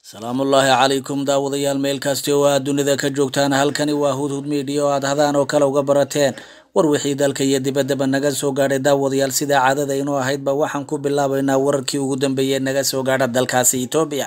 salaamullaahi calaykum daawadayaal meel kasti oo aad dunida ka joogtaan halkani waa hudhud miidiya oo aad hadaan oo kale uga barateen war wixii dalka iyo dibaddaba naga soo gaadhay daawadayaal sidaa caadada inoo ahaydba waxaan ku bilaabaynaa wararkii ugu dambeeyey naga soo gaadha dalkaasi etoobiya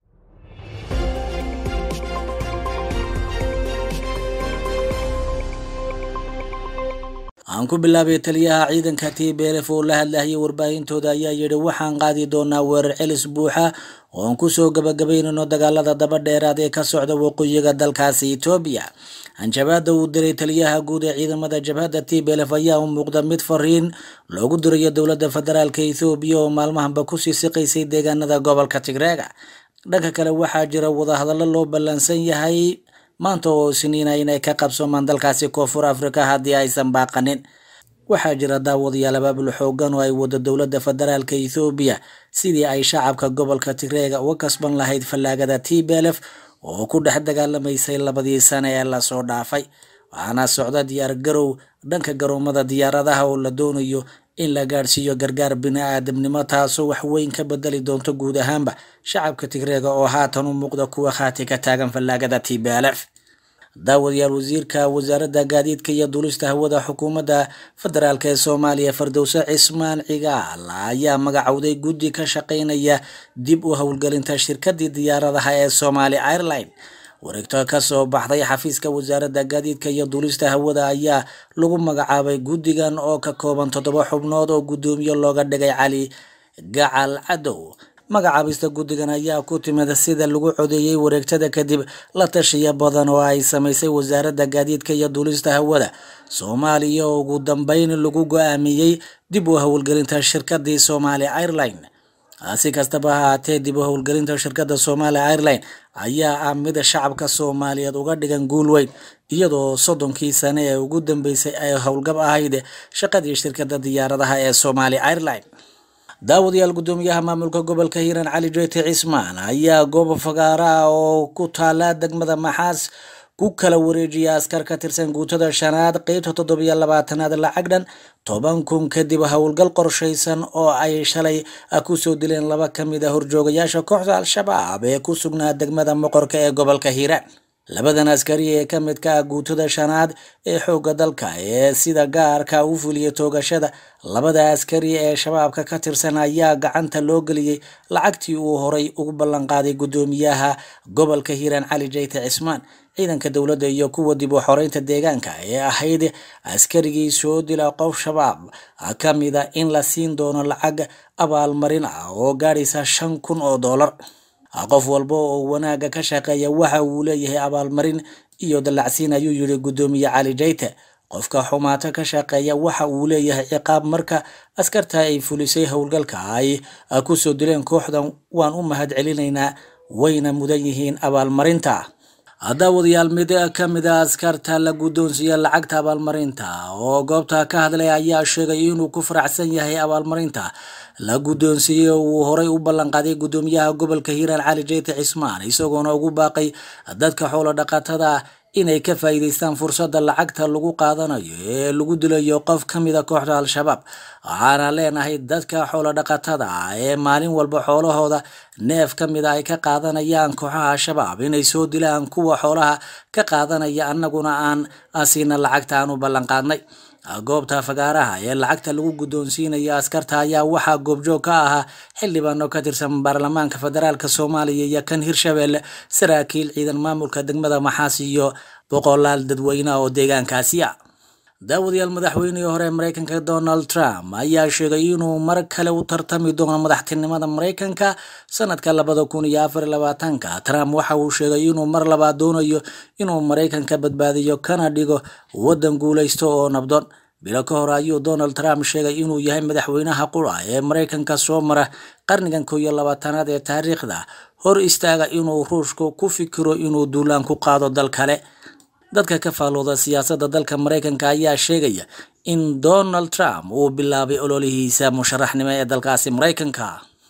aan ku bilaabay taliyaha ciidanka t b lf oo la hadlayay warbaahintooda ayaa yidhi waxaan qaadi doonaa weerar celis buuxa oo aan kusoo gabagabaynayno dagaalada daba dheeraad ee ka socda waqooyiga dalkaasi etoobiya hanjabaada uu diray taliyaha guud ee ciidamada jabhadda t b lf ayaa u muuqda mid fariin loogu dirayo dowladda federaalk ethoobiya oo maalmahanba kusii siqaysay deegaanada gobolka tigreega dhanka kale waxaa jira wadahadallo loo ballansan yahay maanta oo isniina inay ka qabsoomaan dalkaasi koonfur africa haddii aysan baaqanin waxaa jira daawadayaal abaabul xoogan oo ay wada dowladda federaalka ethoobiya sidii ay shacabka gobolka tigreega uga kasban lahayd fallaagada t b lf oo ku dhex dagaalamaysay labadii sane ee lasoo dhaafay waxaana socda diyaar garow dhanka garoomada diyaaradaha oo la doonayo in la gaadhsiiyo gargaar bini-aadamnimo taasoo wax weyn ka bedeli doonto guud ahaanba shacabka tigreega oo haatan u muuqda kuwa khaati ka taagan fallaagada t b lf daawadayaal wasiirka wasaaradda gaadiidka iyo duulista hawada xukuumadda federaalk ee soomaaliya fardowse cismaan cigaal ayaa magacowday guddi ka shaqeynaya dib u howlgelinta shirkadii diyaaradaha ee somali airline wareegto kasoo baxday xafiiska wasaaradda gaadiidka iyo duulista hawada ayaa lagu magacaabay guddigan oo ka kooban toddoba xubnood oo guddoomiye looga dhigay cali gacal cadow magacaabista guddigan ayaa ku timid sida lagu codeeyey wareegtada kadib la tashiya badan oo ay samaysay wasaaradda gaadiidka iyo duulista hawada soomaaliya oo ugu dambeyn lagu go-aamiyey dib u howlgelinta shirkadii somali airline si kastaba ha haatee dib u howlgelinta shirkadda somali airline ayaa ah mid shacabka soomaaliyeed uga dhigan guul weyn iyadoo soddonkii sane ee ugu dambeysay ay howlgab ahayd shaqadii shirkadda diyaaradaha ee somali airline daawadayaal guddoomiyaha maamulka gobolka hiiraan cali joyti cismaan ayaa goob fagaara ah oo ku taala degmada maxaas ku kala wareejiya askar ka tirsan guutada shanaad qeybta toddobiyo labaatanaad lacag dhan toban kun kadib howlgal qorshaysan oo ay shalay kusoo dileen laba ka mid a horjoogayaasha kooxda al-shabaab ee ku sugnaa degmada moqorka ee gobolka hiiraan labadan askari ee ka midka ah guutada shanaad ee xoogga dalka ee sida gaarka u fuliya toogashada labada askari ee shabaabka ka tirsan ayaa gacanta loo geliyey lacagtii uu horay ugu ballanqaaday guddoomiyaha gobolka hiiraan cali jayte cismaan ciidanka dowladda iyo kuwa dib u xoreynta deegaanka ee ahayd askarigii soo dila qof shabaab ka mida in la siin doono lacag abaalmarin ah oo gaadhaysa shan kun oo doolar qof walba oo wanaagga ka shaqeeya waxa uu leeyahay abaalmarin iyo dallacsiin ayuu yidhi guddoomiye cali jayte qofka xumaato ka shaqeeya waxa uu leeyahay ciqaab marka askarta ay fulisay howlgalka ay kusoo dileen kooxdan waan u mahad celinaynaa wayna mudan yihiin abaalmarinta daawadayaal mid ka mid a askarta la guddoonsiiya lacagta abaalmarinta oo goobta ka hadlay ayaa sheegay inuu ku faraxsan yahay abaalmarinta la guddoonsiiyey oo uu horay u ballanqaaday guddoomiyaha gobolka hiiraan cali jeyte cismaan isagoona ugu baaqay dadka xoolo dhaqatada inay ka faa'iidaystaan fursadda lacagta lagu qaadanayo ee lagu dilayo qof ka mid a kooxda al-shabaab waxaana leenahay dadka xoolo dhaqatada ah ee maalin walba xoolahooda neef ka mid a ay ka qaadanayaan kooxaha al-shabaab inay soo dilaan kuwa xoolaha ka qaadanaya annaguna aan siina lacagta aan u ballanqaadnay goobta fagaaraha ee lacagta lagu guddoonsiinayo askarta ayaa waxaa goobjoog ka ahaa xildhibaano ka tirsan baarlamaanka federaalk soomaaliya iyo kan hirshabelle saraakiil ciidan maamulka degmada maxaas iyo boqolaal dadweyne oo deegaankaasi ah daawadayaal madaxweynihii hore mareykanka donald trump ayaa sheegay inuu mar kale u tartami doono madaxtinimada mareykanka sanadka labada kun iyo afar labaatanka trump waxa uu sheegay inuu mar labaad doonayo inuu mareykanka badbaadiyo kana dhigo waddan guulaysto oo nabdoon bilo ka hor ayuu donald trump sheegay inuu yahay madaxweynaha qura ee mareykanka soo mara qarnigan koo iyo labaatanaad ee taariikhda hor istaaga inuu ruushku ku fikiro inuu duulaan ku qaado dal kale dadka ka faalooda siyaasadda dalka mareykanka ayaa sheegaya in donald trump uu bilaabay ololihiisa musharaxnimo ee dalkaasi mareykanka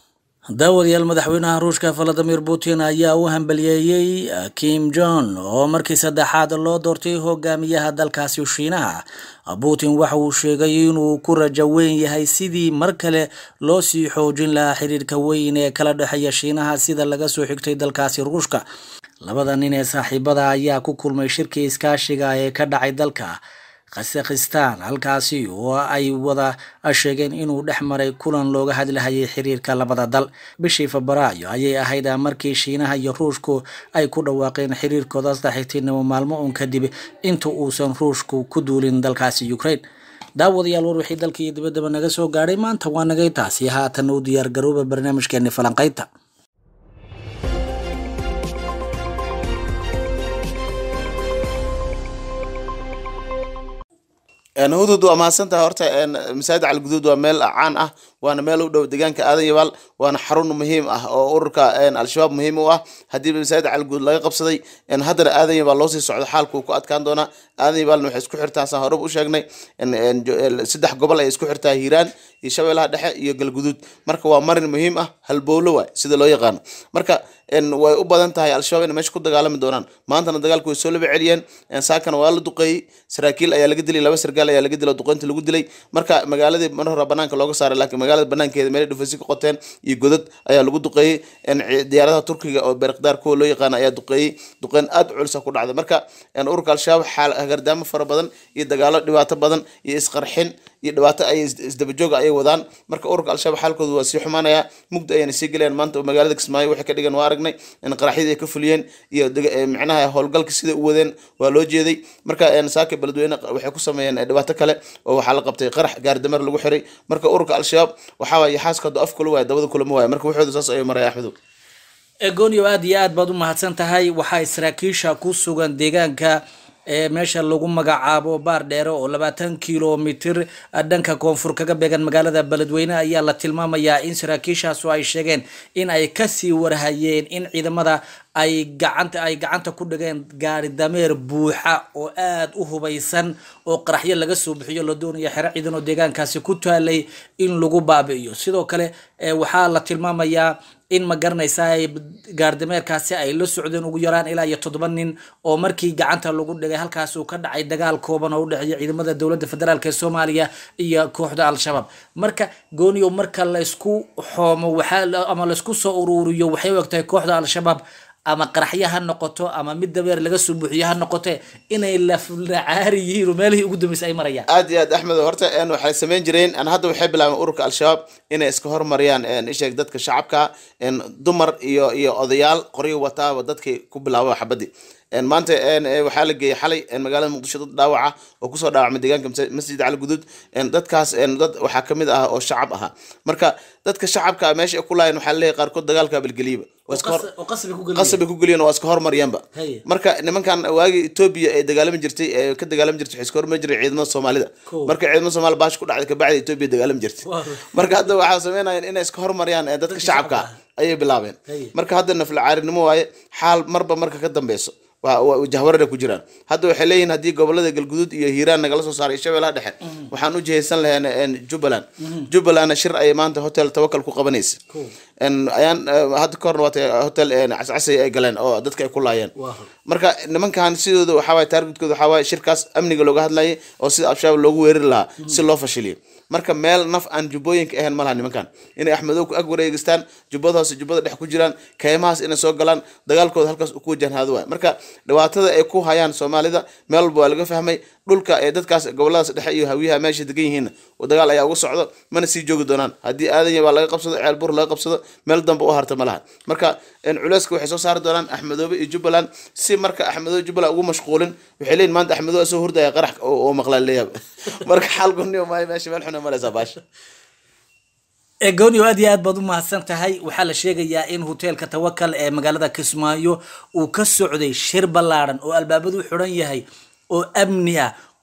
daawadayaal madaxweynaha ruushka valadimir putin ayaa u hambaliyeeyey kim jon oo markii saddexaad loo doortay hogaamiyaha dalkaasi shiinaha putin waxa uu sheegay inuu ku rajo weyn yahay sidii mar kale loo sii xoojin lahaa xiriirka weyn ee kala dhexeeya shiinaha sida laga soo xigtay dalkaasi ruushka labada nin ee saaxiibada ayaa ku kulmay shirkii iskaashiga ee ka dhacay dalka khasakhistan halkaasi oo ay wada sheegeen inuu dhex maray kulan looga hadlahayay xiriirka labada dal bishii febraayo ayay ahayd markii shiinaha iyo ruushku ay ku dhawaaqeen xiriirkooda saxiibtinimo maalmo uun kadib inta uusan ruushku ku duulin dalkaasi ukraine daawadayaal war wixii dalka iyo dibaddaba naga soo gaadhay maanta waa nagay taasi haatan u diyaar garooba barnaamijkeeni falanqaynta hudud waa mahadsantaha horta masaajid calguduud waa meel caan ah waana meel u dhow deegaanka aadan yabaal waana xarun muhiim ah oo ururka al-shabaab muhiim u ah haddiiba masaajid calguduud laga qabsaday haddana aadan yabaal loosii socdo xaalku ku adkaan doonaa aadan yabaalna waxay isku xirtaa saan horeba u sheegnay saddex gobol ay isku xirtaa hiiraan iyo shabeellaha dhexe iyo galguduud marka waa marin muhiim ah halbowlo waay sida loo yaqaano marka way u badan tahay al-shabaab inay meesha ku dagaalami doonaan maantana dagaalku way soo laba celiyeen saakana waa la duqeeyey saraakiil ayaa laga dilay laba sargaal ayaa laga dilay duqeynta lagu dilay marka magaaladii mar hore banaanka looga saaray laakiin magaalada banaankeeda meelay dhufaysi ka qoteen iyo godad ayaa lagu duqeeyey diyaaradaha turkiga oo beerakdaar kuwa loo yaqaana ayaa duqeeyey duqeyn aad u culisa ku dhacday marka ururka al-shabaab xaal hagardaamo fara badan iyo dagaalo dhibaato badan iyo isqarxin iyo dhibaato ay isdabajooga ayay wadaan marka ururka al-shabaab xaalkooda waa sii xumaanaya mugda ayayna sii gelayaan maanta magaalada kismaayo waxay ka dhigan waa aragnay in qaraxyadii ay ka fuliyeen iyo micnaha howlgalka sida u wadeen waa loo jeeday marka saaka beledweyne waxay ku sameeyeen dhibaato kale oo waxaa la qabtay qarax gaardameer lagu xiray marka ururka al-shabaab waxaa waay xaaska haduu af kula waaya dabada kulama waaya marka waxooda saas ayuu maraya axmedow egonio aada iyo aad baad u mahadsan tahay waxaa saraakiisha ku sugan deegaanka ee meesha lagu magacaabo baar dheere oo labaatan kilomitir dhanka koonfur kaga beegan magaalada beledweyne ayaa la tilmaamayaa in saraakiishaasu ay sheegeen in ay kasii warhayeen in ciidamada ay gacanta ay gacanta ku dhigeen gaari dameer buuxa oo aada u hubaysan oo qaraxyo laga soo bixiyo la doonaya xero ciidan oo deegaankaasi ku taalay in lagu baabi'iyo sidoo kale waxaa la tilmaamayaa in ma garanaysaa gaardameerkaasi ay la socdeen ugu yaraan ilaa iyo toddoba nin oo markii gacanta lagu dhigay halkaas uu ka dhacay dagaal kooban oo u dhexeeya ciidamada dowladda federaalk ee soomaaliya iyo kooxda al-shabaab marka gooniyo marka laysku xoomo waxaa ama laysku soo uruuriyo waxay u egtahay kooxda al-shabaab ama qaraxyo ha noqoto ama mid dabeer laga soo buuxiyo ha noqote inay laflacaari yihiin oo meelihii ugu dambeysay ay marayaan aad iyo aad axmed horta waxay samayn jireen hadda waxay bilaabeen ururka al-shabaab inay iska hormariyaan isheeg dadka shacabka dumar iyo iyo odayaal qoryo wataaba dadkay ku bilaaba xabadii maanta waxaa la geeyey xalay magaalada muqdisho dad dhaawaca oo kusoo dhaawacmay deegaanka masjid cali guduud dadkaas dad waxaa kamid ah oo shacab ahaa marka dadka shacabka meesha ku laayeen waxaa leeyahay qaarkood dagaalka balgeliyaba qasabay ku geliyeen waa iska hormaryaanba marka nimankan waagii etoobiya ee dagaalami jirtay ee ka dagaalami jirtay waxay iska hormari jiray ciidamada soomaalida marka ciidamada soomaalida baash ku dhacday kabacdi etoobiya dagaalami jirtay marka hadda waxaa sameynayeen inay iska hormariyaan dadka shacabka ayay bilaabeen marka hadda naflacaarinimo waaye xaal marba marka ka dambeyso jahwarara ku jiraan hadda waxay leeyihin haddii gobolada galguduud iyo hiiraan nagala soo saaray shabeellaha dhexe waxaan u jihaysan laheen jubbaland jubbalandna shir ayay maanta hotel tawakal ku qabanaysa ayaan hadda ka horna waata hotel cascasay ay galeen oo dadka ay ku laayeen marka nimankan sidooda waxaawaye taargetkooda waxaawaye shirkaas amniga looga hadlayay oo sida al-shabaab loogu weerari lahaa si loo fashiliyo marka meel naf aan jubbooyinka ahayn malaha nimankan inay axmedow ku ag wareegistaan jubbada hoose jubbada dhex ku jiraan kaymahaas inay soo galaan dagaalkooda halkaas ku wajahnhaado waay marka dhibaatada ay ku hayaan soomaalida meel walba waa laga fahmay dhulka ee dadkaas goboladaas dhexe iyo hawiyaha meesha degan yihiin dagaal ayaa uga socdo mana sii joogi doonaan haddii aadanya baa laga qabsado ceel bur laga qabsado meel dambe u harta ma laha marka culeyska waxay soo saari doonaan axmedoobe iyo jubbaland si marka axmedoobe jubbaland ugu mashquulin waxay leeyihin maanta axmedoobe soo hurdaya qarax oo maqlaan leeyahay marka xaal goniyo maayo meesha meel xun ay maraysaa baasha egonio aad iyo aad baad u mahadsan tahay waxaa la sheegayaa in hoteelka tawakal ee magaalada kismaayo uu ka socday shir ballaadhan oo albaabadu xidhan yahay oo amni ah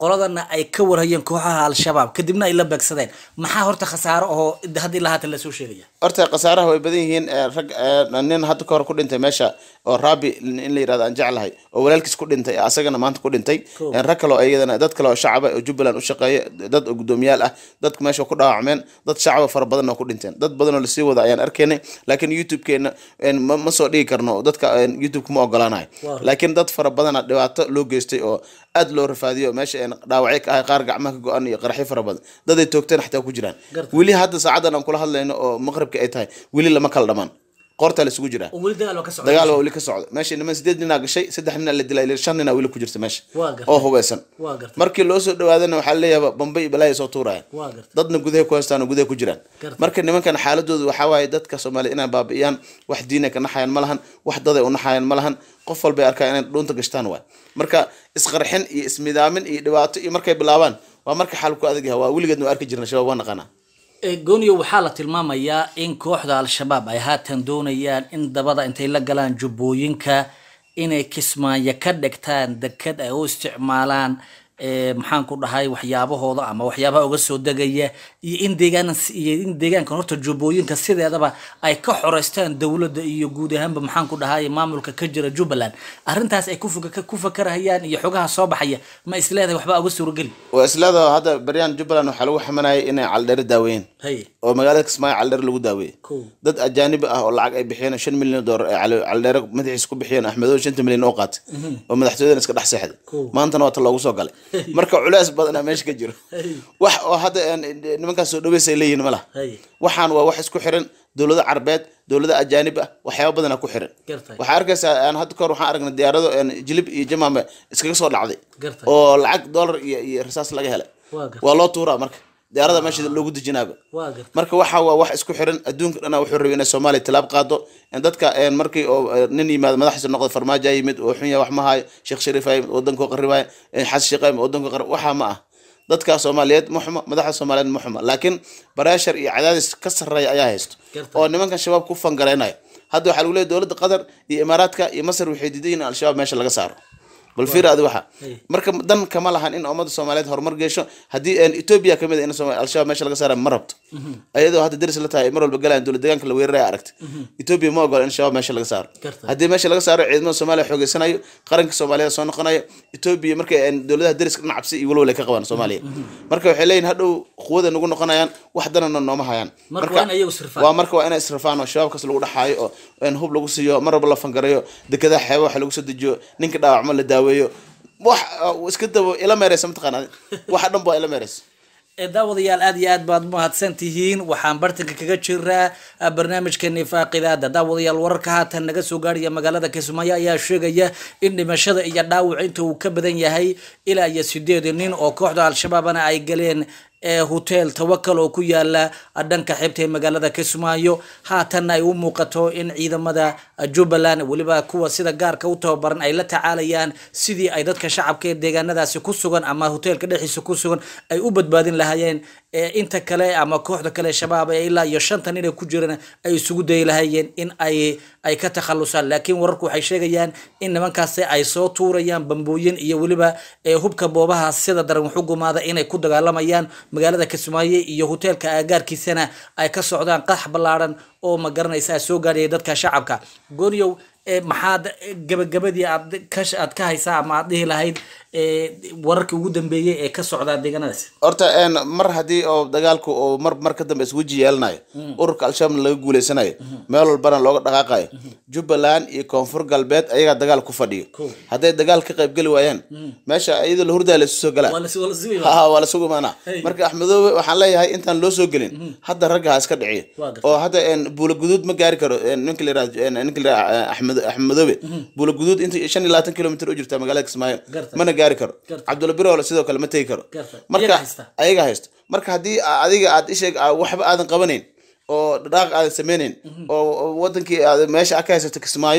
qoladana ay ka warhayeen kooxaha al-shabaab kadibna ay la beegsadeen maxaa horta khasaaro oo hadda ilaa haatan lasoo sheegaya horta khasaaraha way badan yihiin ee, rag ee, nin hadda ka hor ku dhintay meesha oo raabi in la yirahdo aan jeclahay oo walaalkiis ku dhintay asagana maanta ku dhintay Cool. Ee, rag kale oo iyadana dad kale oo shacaba oo jubbaland u shaqeeya dad oo guddoomiyaal ah dadka meesha ku dhaawacmeen dad shacaba fara badan oo ku dhinteen dad badan oo lasii wada ayaan arkaynay laakiin youtube-keena een, ma ma soo dhigi karno dadka een, youtube kuma ogolaanayo Waaw. laakiin dad fara badana dhibaato loo geystay oo aad loo rafaadiyo meesha een, dhaawacyo ka ahay qaar gacmaha ka go-an iyo qaraxyo fara badan dad ay toogteen xataa ku jiraan Garta. weli hadda saacadan aan kula hadlayno oo maqribka ay tahay weli lama kala dhamaan qoortaa laysugu jiraa oo weli dagaal oo ka socda dagaal waa weli ka socda meesha niman sideed ninaa gashay saddex ninaa la dilay shan ninaa weli ku jirta meesha Waa gartay. oo hubeysan waa gartay markii loo soo dhawaadana waxaa leeyahay bambay balaaya soo tuuraya waa gartay dadna gudaha ku haystaan oo gudaha ku jiraan Gartay. marka nimankan xaaladoodu waxaa waaye dadka soomaaliya inay baabi'iyaan wax diinay ka naxayaan ma lahan wax daday u naxayaan ma lahan qof walbay arkaa inay dhuunta gashtaan waay marka isqarxin iyo ismidaamin iyo dhibaato iyo markay bilaabaan waa marka xaalku adag yahay waa weligeedna waa arki jirna shabaab waa naqanaa Ee, gooniyo waxaa la tilmaamayaa in kooxda al-shabaab ay haatan doonayaan in dabada intay la galaan jubbooyinka inay kismaayo ka dhigtaan deked ay u isticmaalaan ee, maxaan ku dhahay waxyaabahooda ama waxyaabaha uga soo degaya iyo in deegaan iyo in deegaankan horta jubbooyinka sideedaba ay ka xoreystaan dowladda iyo guud ahaanba maxaan ku dhahay maamulka ka jira jubbaland arrintaas ay ku fuka- ku fakarahayaan iyo xogaha soo baxaya ma isleedahay waxba uga suurageli waa isleedaho hadda baryaan jubbaland waxaa lagu xamanayay inay caldheeri daaweeyeen haye oo magaalada kismaayo caldheer lagu daaweeyey Cool. dad ajaanibi ah oo lacag ay bixiyeen shan milyan oo doolar ay cali- caldheere madaxiisa ku bixiyeen axmedow shanta milyan oo qaatay oo madaxtooyadana iska dhex seexday Cool. maantana waa ta loogu soo galay marka culeys badanaa meesha ka jiro Hey. wax oo hadda een, nimankaas soo dhaweys ay leeyihin ma laha haye waxaan waa wax isku xiran dowlado carbeed dowlado ajaanib ah waxyaaba badanaa ku xiran Gartay. waxaa arkaysaa aan hadda kahor waxaan aragnay diyaarado een, jilib iyo jamaame iskaga soo dhacday Gartay. oo lacag dollar iyo iyo rasaas laga helay Waa gartay. waa loo tuuraa marka diyaarada meesha loogu dejinaaba waa gartay marka waxa waa wax isku xiran adduunka dhana wuxuu rabay inay soomaaliya tilaab qaado in dadka een, markii oo eh, nin yimaado madaxiisa noqdo farmaajo aa yimid oo xunya wax ma hayo sheekh shariif aa yimid wadankoo qaribaayo xasan sheekh aa yimid wadankoo qarib waxaa ma ah dadka soomaaliyeed ma xumo madaxda soomaaliyeed ma xumo laakiin bareeshar iyo cadaadis ka sarreeya ayaa haysto Gartay. oo nimankan shabaab ku fangareynayo hadda waxaa lagu leeyahy dowladda qatar iyo imaaraadka iyo masar waxay diidan yihiin in al-shabaab meesha laga saaro bal fiir adi waxa Hey. marka dan kama lahan in ummadda soomaaliyeed horumar geesho haddii een, ethiopia kamid a in Sooma- al-shabaab meesha laga saara ma rabto ayadoo hadda deris la tahay mar walba galayaan dowlad deegaanka la weeraraya aragtay ethiopia ma ogola in shabaab meesha laga saaro Gartay. haddii meesha laga saaro ciidamada soomaaliya xoogeysanayo qaranka soomaaliyeed soo noqonayo ethiopia markay een, dowladaha deriska dhinac cabsi iyo walwal ay ka qabaan soomaaliya marka waxay leeyihin hadhow quwada nagu noqonayaan wax danana nooma hayaan Marka waa in ayagu isrifaan. waa marka waa inay israfaan oo shabaabkaas lagu dhaxaayo oo in hub lagu siiyo mar walba la fangarayo dekedaha xeeba waxa lagu soo dejiyo ninka dhaawacmo la daaweeyo wax uh, iska dabo ila meereysa mataqaana waxa dhan ba ila meereysa ee daawadayaal aad iyo aad baad mahadsan tihiin waxaan bartanka kaga jiraa ah, barnaamijkeeni faaqidaada daawadayaal wararka haatan naga soo gaaraya magaalada kismaayo ayaa sheegaya in dhimashada iyo dhaawac inta uu ka badan yahay ilaa iyo sideed nin oo kooxda al-shabaabna ay galeen ee hotel tawakal oo ku yaala dhanka xeebta ee magaalada kismaayo haatanna ay u muuqato in ciidamada jubbaland weliba kuwa sida gaarka u tababaran ay la tacaalayaan sidii ay dadka shacabka ee deegaanadaasi ku sugan ama hoteelka dhexdiisa ku sugan ay u badbaadin lahaayeen ee inta kale ama kooxda kale shabaab ee ilaa iyo shanta nin ee ku jirana ay isugu dayi lahaayeen in ay ay ka takhalusaan laakiin wararku waxay sheegayaan in nimankaasi ay soo tuurayaan bambooyin iyo weliba ee hubka boobaha sida daran waxu gumaada inay ku dagaalamayaan magaalada kismaayo iyo hoteelka aagaarkiisana ay ka socdaan qax ballaaran oo ma garanaysa soo gaadhaya dadka shacabka gooniyow ee maxaad gabagabadii aad ka aad ka haysaa ama aad dhihi lahayd ee wararkii ugu dambeeyey ee ka socdaa deegaanadaasi horta een, mar haddii oo dagaalku oo mar mar ka dambe isweji yeelanayo ururka al-shabaabna laga guuleysanayo meel walbana looga dhaqaaqayo jubbaland iyo koonfur galbeed ayagaa dagaal ku fadhiyo Cool. hadday dagaal ka qaybgeli waayaan meesha iyadoo la hurdaa la isu soo galaa waa la waa la sugi ha waa la sugu maanaa Hey. marka axmedoobe waxaan leeyahay intaan loo soo gelin hadda ragga ha iska dhiciyo Waa gartay. oo hadda een, buula guduud ma gaari karo een, ninka la yirahdo een, ninka la yirahdo axmed axmedoobe buula guduud inta shan iyo labaatan kilomitir u jirta magaalada kismaayo Gartay. mana gaari karo Gartay. cabdulla biroole sidoo kale ma tegi karo Gartay. marka Iyaga haysta. ayaga haysto marka haddii a- adiga aad isheeg a- waxba aadan qabanayn oo dhaqaaq aadan sameynayn oo oo wadankii aad meesha aad ka haysato kismaayo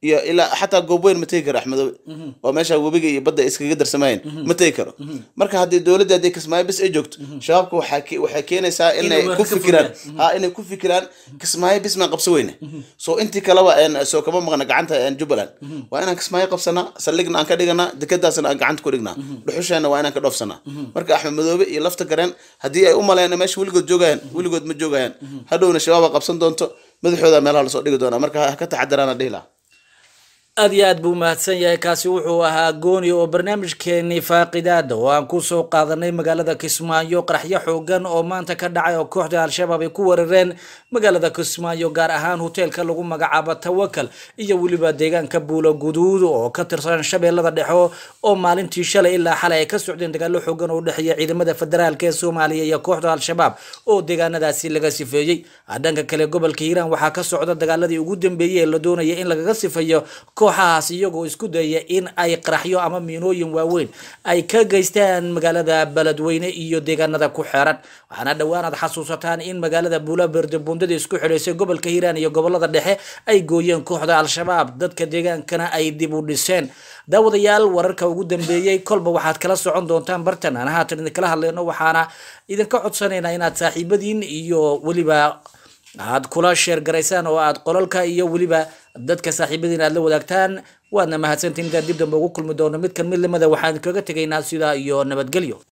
iyo ilaa xataa goob weyn ma tegi karo axmedoobe oo meesha webiga iyo badda iskaga darsamayeen ma tegi karo marka haddii dowladda haddii kismaayo bis ay joogto shabaabka waxaa ke- waxay keenaysaa inay weerar ku ka fikiraan fuliyaan. ha inay ku fikiraan kismaayo bis maan qabso weyne so intii kaleba een, soo kama maqna gacanta een, jubbaland waa inaan kismaayo qabsanaa saldhigna aan ka dhiganaa dekadaasna aan gacanta ku dhignaa dhuxusheenna waa inaan ka dhoofsanaa marka axmed madoobe iyo lafta gareen haddii ay u maleyn meesha weligood joogayaan weligood ma joogayaan hadhowna shabaaba qabsan doonto madaxooda meelaha lasoo dhigi doonaa marka ha ka taxadiraan dhihi lahaa aad iyo aad buu mahadsan yahay kaasi wuxuu ahaa gooni oo barnaamijkeenii faaqidaada oo aan kusoo qaadanay magaalada kismaayo qaraxyo xoogan oo maanta ka dhacay oo kooxda al-shabaab ay ku weerareen magaalada kismaayo gaar ahaan hoteelka lagu magacaabo tawakal iyo weliba deegaanka buulo guduud oo ka tirsan shabeellada dhexe oo maalintii shalay ilaa xalay ay ka socdeen dagaalo xoogan oo u dhexeeya ciidamada federaalk ee soomaaliya iyo kooxda al-shabaab oo deegaanadaasi laga sifeeyey dhanka kale gobolka hiiraan waxaa ka socda dagaaladii ugu dambeeyey ee la doonaya in lagaga sifeeyo kooxahaas iyagoo isku dayaya in ay qaraxyo ama miinooyin waaweyn ay ka geystaan magaalada beledweyne iyo deegaanada ku xeeran waxaana dhowaan aad xasuusataan in magaalada buulaberde bundada isku xidhaysay gobolka hiiraan iyo gobolada dhexe ay gooyeen kooxda al-shabaab dadka deegaankana ay dib u dhiseen daawadayaal wararka ugu dambeeyey kolba waxaad kala socon doontaan bartan aan haatan idinkala hadlayno waxaana idinka codsanaynaa inaad saaxiibadiin iyo weliba aad kula sheer garaysaan oo aad qolalka iyo weliba dadka saaxiibadiin aad la wadaagtaan waadna mahadsantiin intaan dib dambe ugu kulmi doono mid kan mid lamida waxaan kaga tegaynaa sidaa iyo nabadgelyo